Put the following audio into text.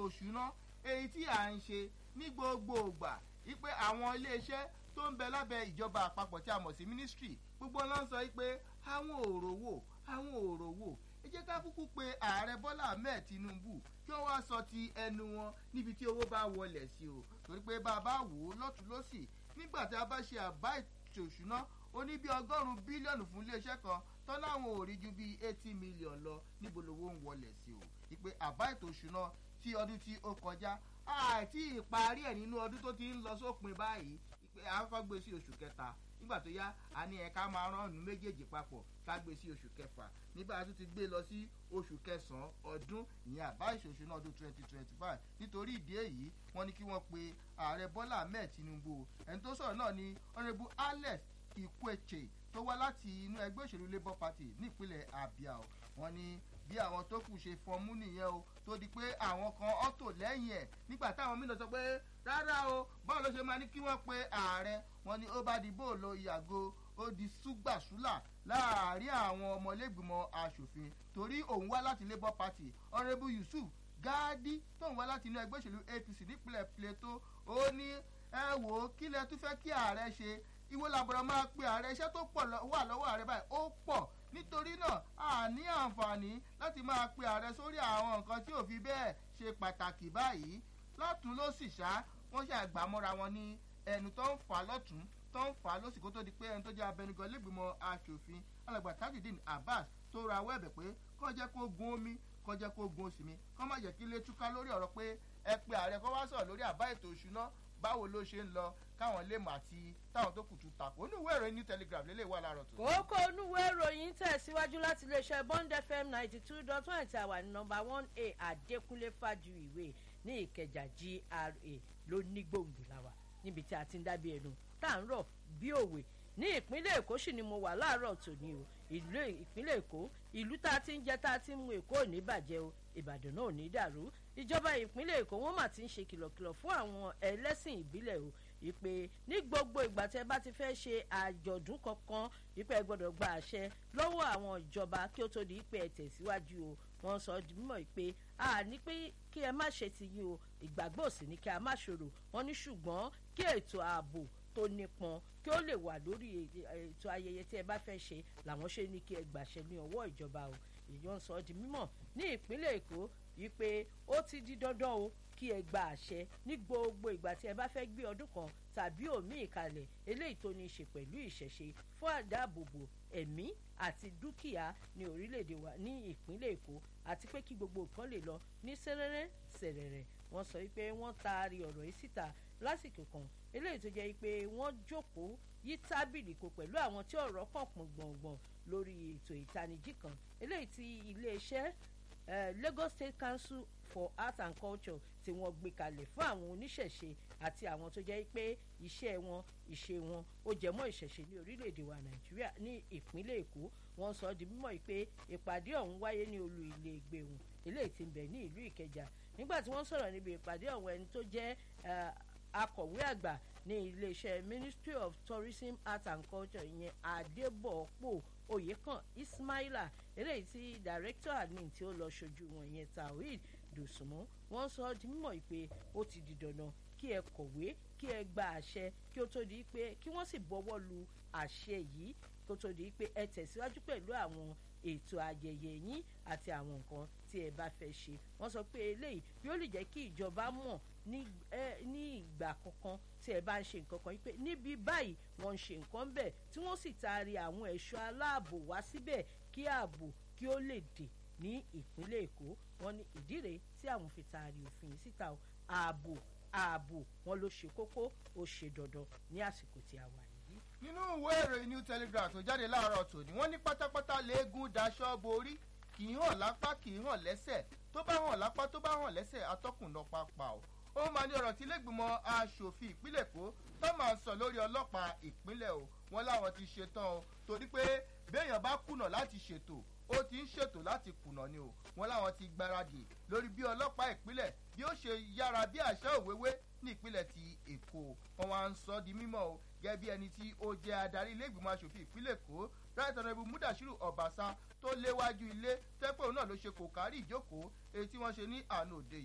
òṣùná èyí tí à ń ṣe ní gbogbo ìgbà wípé àwọn iléeṣẹ́ tó ń bẹ lábẹ́ ìjọba àpapọ̀ tí a mọ̀ sí ministry gbogbo ló ń sọ wípé àwọn òrò wò àwọn òrò wò ẹ jẹ́ ká kúkú pe ààrẹ bọ́lá ahmed tinubu kí wọ́n wá sọ ti ẹnu wọn níbi tí owó bá wọlẹ̀ sí o torí pé bá a bá wò ó lọ́tún lọ́sì nígbà tí a bá ṣe àbá ètò òṣùná ó ní bí ọgọ́rùn-ún bílíọ̀nù fún iléeṣẹ́ kan tán láwọn ò rí ju bíi eighty million lọ níbo lowó ń wọlẹ̀ sí o ìpè àbá ètò òṣùná tí ọdún tí ó kọjá àti ìparí ẹ̀ nínú ọdún tó ti ń lọ sópin báyìí ìpè àkọ́kọ́ gbé sí oṣù kẹta nígbà tó yá a ní ẹ̀ka máa rán ọ̀nù méjèèjì papọ̀ ká gbé sí oṣù kẹfà nígbà tó ti gbé lọ sí oṣù kẹsàn-án ọdún ìyẹn àbá ìṣòṣù náà ọdún twenty twenty five nítorí ìdí èyí wọ́n ní kí wọ́n pe ààrẹ bọ́lá ahmed tinubu ẹni tó sọ̀rọ̀ náà ni honourable alex ikweche tó wá láti inú ẹgbẹ́ òṣèlú labour party nípínlẹ̀ abia wọ́n ní bí àwọn tó kù ṣe fọmú nìyẹn o tó di pé àwọn kan ọ́tò lẹ́yìn ẹ̀ nígbà táwọn mìíràn sọ pé rárá o báwo ló ṣe máa ní kí wọ́n pe ààrẹ wọn ni ó bá di bóòlù ìyàgò ó di súgbàsúlà láàárín àwọn ọmọlẹ́gbìmọ̀ asòfin torí òun wá láti labour party honourable yusuf gáàdí tóun wá láti inú ẹgbẹ́ òṣèlú apc nípínlẹ̀ plateau ó ní ẹ wò ó kí lẹ tún fẹ́ kí ààrẹ ṣe ìwọ làbọ̀rọ̀ máa pe ààrẹ iṣẹ́ tó pọ̀ wà lọ́wọ́ ààrẹ báyìí ó pọ̀ nítorí náà a ní àǹfààní láti máa pe ààrẹ sórí àwọn nǹkan tí ò fi bẹ́ẹ̀ ṣe pàtàkì báyìí lọ́tún ló sì ṣá wọ́n ṣe àgbàmọ́ra wọn ní ẹnu tó ń fà lọ́tún tó ń fà lọ́sì kó tó di pé ẹni tó jẹ́ abẹnugan lẹ́gbìmọ̀ asòfin alàgbà tajudeen abbas tó ra awọ́ ẹ̀bẹ̀ pé kọ́ jẹ́ kó gun omi kọ́ jẹ́ kó gun oṣù mi kọ́ má jẹ́ kí ilé túká lórí ọ̀rọ̀ pé ẹ pe ààrẹ kọ́ wá sọ̀rọ̀ lórí àbá ètò òṣùná báwo ló ṣe ń lọ káwọn lè mọ àti táwọn tó kù tún takò oníwèé ìròyìn new telegraph lélẹ̀ wà láàárọ̀ tó. kókó onúwèé ìròyìn tẹ̀síwájú láti iléeṣẹ́ bond fm ninety two dot one ti àwà ní nọmba one a àdékúnlé fàjùwìwé ní ìkẹjà gra ló ní gbòǹgbò làwà níbi tí a ti ń dábìí ẹnu tá à ń rọ̀ bí òwe ní ìpínlẹ̀ èkó sì ni mo wà láàárọ̀ tòní o ìlú ìpínlẹ̀ èkó ìlú tá a ti ń jẹ tá a ti ń mu èkó ò ní bàjẹ́ o ìbàdàn náà ò ní dàrú ìjọba ìpínlẹ̀ èkó wọ́n mà ti ń ṣe kìlọ̀kìlọ̀ fún àwọn ẹlẹ́sìn ìbílẹ̀ o ìpè ní gbogbo ìgbà tẹ bá ti fẹ́ ṣe àjọ̀dún kankan ìpè ẹ gbọ́dọ̀ gba àṣẹ lọ́wọ́ àwọn ìjọba kí ó tó di ìpè ẹ tẹ̀síwájú o wọ́n sọ di mímọ̀ ìpè a ní pé kí ẹ má ṣe ti yín o ìgbàgbọ́ òsì ní kí a má ṣòro wọ́n ní ṣùgbọ́n kí ètò ààbò tó nípọn kí ó lè wà lórí ètò ayẹyẹ tí ẹ bá fẹ́ ṣe làwọn ṣe ní kí ẹ gbàṣẹ ní ọwọ́ ìjọba o èyí ń sọ di mímọ̀ ní ìpínlẹ̀ èkó yìí pé ó ti di dandan o kí ẹ gba àṣẹ ní gbogbo ìgbà tí ẹ bá fẹ́ gbé ọdún kan tàbí òmíì ìkàlẹ̀ eléyìí tó ní í ṣe pẹ̀lú ìṣẹ̀ṣe fún àdáàbòbò ẹ̀mí àti dúkìá ní orílẹ̀-èdè wa ní ìpínlẹ̀ èkó àti pé kí gbogbo nǹkan lè lọ ní sẹ́rẹ́rẹ́ sẹ̀rẹ̀rẹ̀ wọ́n sọ wípé wọ́n taari ọ̀rọ̀ yìí síta lásìkò kan eléyìí tó jẹ́ pé wọ́n jókòó yí tábìlì kò pẹ̀lú àwọn tí ọ̀rọ̀ kàn pọ̀ gbọ̀ngbọ̀n lórí ètò ìtanijí kan eléyìí tí iléeṣẹ́ uh, lagos state council for art and culture tí wọ́n gbé kalẹ̀ fún àwọn oníṣẹ̀ṣe àti àwọn tó jẹ́ pé iṣẹ́ wọn ìṣe wọn ó jẹmọ́ ìṣẹ̀ṣe ní orílẹ̀-èdè wa nàìjíríà ní ìpínlẹ̀ èkó wọ́n sọ di mímọ́ pé ìpàdé ọ̀hún wáyé ní olú ilé ìgbéhùn eléyìí ti ń bẹ̀ ní ìlú ìkẹjà nígbà tí wọ́n sọ̀rọ̀ níbi ìpàdé ọ̀hún ẹni tó jẹ́ akọ̀wé àgbà ní iléeṣẹ́ ministry of tourism art and culture ìyẹn adébọ̀pọ̀ oyèkàn ismaila eléyìí tí director admin tí ó lọ ṣojú wọn ìyẹn tawhid dùsùnmọ́ wọ́n sọ di mímọ̀ pé ó ti di dandan kí ẹ kọ̀wé kí ẹ gba àṣẹ kí ó tó di pé kí wọ́n sì bọ́wọ́ lu àṣẹ yìí kí ó tó di pé ẹ tẹ̀síwájú pẹ̀lú àwọn ètò ayẹyẹ yín àti àwọn nǹkan tí ẹ bá fẹ́ ṣe wọ́n sọ pé eléyìí yóò lè jẹ́ kí ìjọba mọ̀ ní ìgbà kankan tí ẹ bá ń ṣe nǹkan kan yìí pé níbi báyìí wọ́n ń ṣe nǹkan bẹ́ẹ̀ tí wọ́n sì taari àwọn ẹ̀ṣọ́ aláàbò wá síbẹ̀ kí ààbò kí ó lè dè ní ìpínlẹ̀ èkó wọn ní ìdí rèé tí àwọn fi taari òfin yìí síta o ààbò ààbò wọn ló ṣe kókó ó ṣe dandan ní àsìkò tí a wà yìí. nínú ìwé ìròyìn new telegraph tó jáde láàárọ̀ tòní wọ́n ní pátápátá léegun daṣọ́ borí kì í hàn lápá kì í hàn lẹ́sẹ̀ tó bá hàn lápá tó bá hàn lẹ́sẹ̀ atọ́kùn lọ pápá o ó máa ní ọ̀rọ̀ tí lẹ́gbìmọ̀ asòfin ìpínlẹ̀ èkó tó máa ń sọ lórí ọlọ́pàá ìpínlẹ̀ o wọn láwọn ti ṣetán o torí pé béèyàn bá kùnà láti ṣètò ó ti ń ṣètò láti kùnà ni o wọn láwọn ti gbáradì lórí bí ọlọ́pàá ìpínlẹ̀ bí ó ṣe yára bí àṣà òwéwé ní ìpínlẹ̀ ti èkó wọn wá ń sọ di mímọ́ o gẹ́gẹ́ bí ẹni tí ó jẹ́ adarí ilé ìgbìmọ̀ asòfin ìpínlẹ̀ èkó right honourable mudashiru ọbaṣá tó léwájú ilé tẹ́pẹ́ òun náà ló ṣe kò kárí ìjókòó èyí tí wọ́n ṣe ní àná òde